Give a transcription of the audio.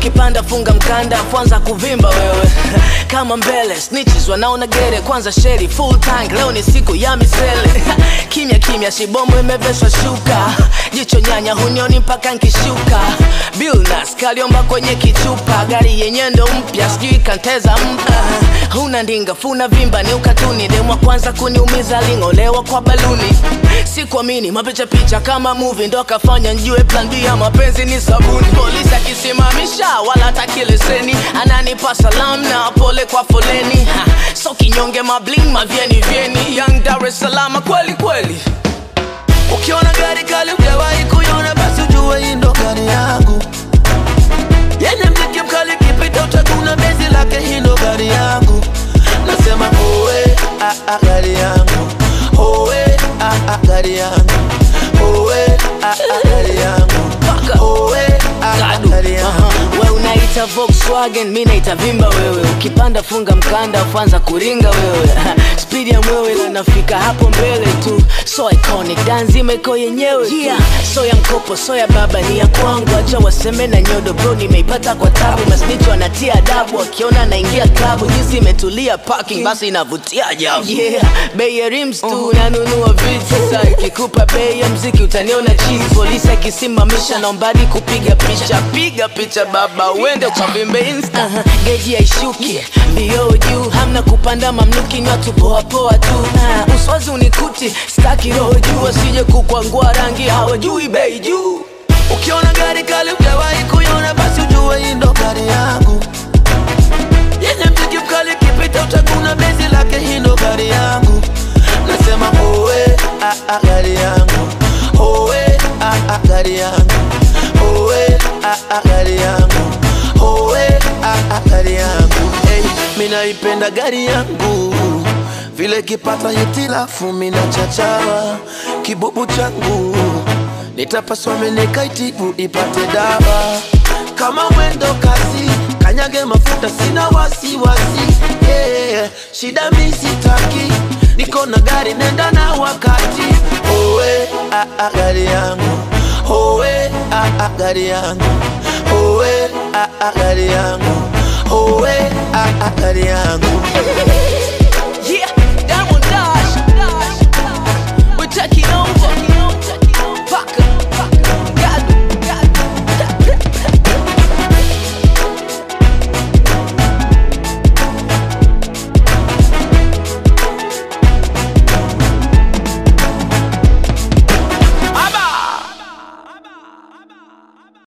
ukipanda funga mkanda kwanza kuvimba wewe kama mbele snitches wanaona gere kwanza sheri full tank leo ni siku ya misele kimya kimya shibomo imeveshwa shuka jicho nyanya hunioni mpaka nkishuka bilnas kaliomba kwenye kichupa gari yenye ndo mpya sijui kanteza mpa huna ndinga funa vimba ni ukatuni demwa kwanza kuniumiza ling'olewa kwa baluni sikuamini mapicha picha kama movie ndo akafanya njue plan B ya mapenzi ni sabuni polisi akisimamisha wala taki leseni ananipa salam na pole kwa foleni ha, so kinyonge mabling mavyeni vyeni young Dar es Salaam kweli kweli Ukiona gari kali ujawahi kuiona, basi ujue hii ndo gari yangu yenye mziki mkali, kipita utaguna bezi lake, hii ndo gari yangu. Nasema owe ah, ah, gari yangu owe ah, ah, gari yangu owe ah, ah, gari yangu owe ah, ah, Gadu. gari yangu Aha. we unaita Volkswagen mi naita vimba wewe ukipanda funga mkanda kwanza kuringa wewe spidi ya mwewe na nafika hapo mbele tu so iconic danzima iko yenyewe yeah. so ya mkopo so ya baba ni ya kwangu acha waseme na nyodo bro nimeipata kwa tabu masnicho anatia adabu akiona naingia klabu jinsi imetulia parking basi inavutia ajabu yeah. bei ya rims tu nanunua vitu sasa ikikupa bei ya mziki utaniona chini polisi akisimamisha naombadi kupiga picha piga picha baba uende ukavimbe insta uh-huh. geji haishuki vioo juu hamna kupanda mamluki nywa tu poapoa tu uh, uswazi unikuti staki roho juu asije kukwangua rangi hawajui bei juu Ukiona gari kali ujawahi kuiona, basi ujue hii ndo gari yangu yenye mziki mkali, kipita utaguna bezi lake, hii ndo gari yangu. Nasema owe ah, ah, gari yangu owe ah, ah, gari yangu owe ah, ah, gari yangu owe ah, ah, gari yangu hey, mi naipenda gari yangu vile kipata hitilafu mina chachawa kibubu changu nitapaswa menekaitibu ipate dawa kama mwendo kasi kanyage mafuta sina wasiwasi yeah. shida misitaki niko na gari nenda na wakati owe ah, ah, gari yangu owe ah, ah, gari yangu owe ah, ah, gari yangu owe ah, ah, gari yangu